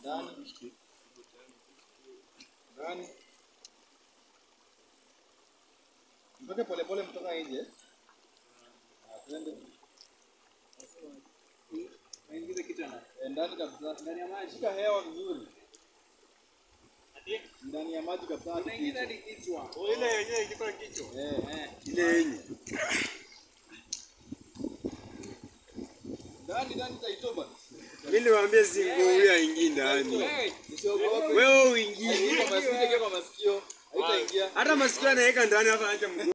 Ndani. Ndani. Mtoke polepole mtoka nje. Ah, twende. Aingize kichwa na. Eh, Ndani kabisa. Ndani ya maji. Shika hewa vizuri. Ndani ya maji kabisa. hadi Unaingiza kichwa. hadi kichwa. Oh, ile yenyewe ikitoa kichwa. Eh, eh. Ile yenye. Ndani ndani taitoba. Mimi niwaambie zingo huyu aingie ndani. Hey, Usiogope. Wewe uingie. Haitaingia kwa masikio, kwa masikio. Haitaingia. Hata masikio anaweka ndani hapa acha mguu.